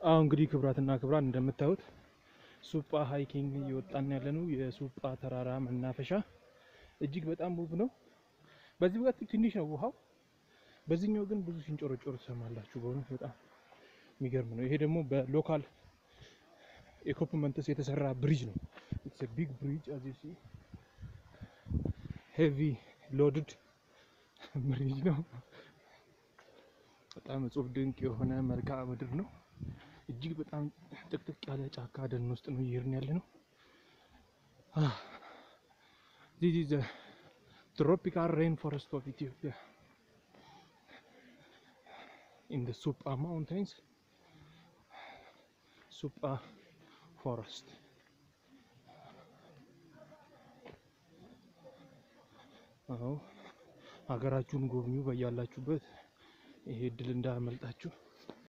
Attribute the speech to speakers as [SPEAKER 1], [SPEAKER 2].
[SPEAKER 1] አሁ እንግዲህ ክብራትና ክብራን እንደምታዩት ሱጳ ሃይኪንግ እየወጣን ያለ ነው። የሱጳ ተራራ መናፈሻ እጅግ በጣም ውብ ነው። በዚህ በኩል ትንሽ ነው ውሃው፣ በዚህኛው ግን ብዙ ሲንጮረጮር ትሰማላችሁ። በእውነት በጣም የሚገርም ነው። ይሄ ደግሞ በሎካል ኢኩፕመንትስ የተሰራ ብሪጅ ነው። ኢትስ ቢግ ብሪጅ አዝ ዩ ሲ ሄቪ ሎድድ ብሪጅ ነው። በጣም እጹብ ድንቅ የሆነ መልክዓ ምድር ነው። እጅግ በጣም ጥቅጥቅ ያለ ጫካ ደን ውስጥ ነው እየሄድን ያለ ነው። ዚስ ኢዝ ትሮፒካል ሬን ፎረስት ኦፍ ኢትዮጵያ ኢን ዘ ሱጳ ማውንቴንስ ሱጳ ፎረስት አዎ ሀገራችሁን ጎብኙ በያላችሁበት። ይሄ እድል እንዳያመልጣችሁ።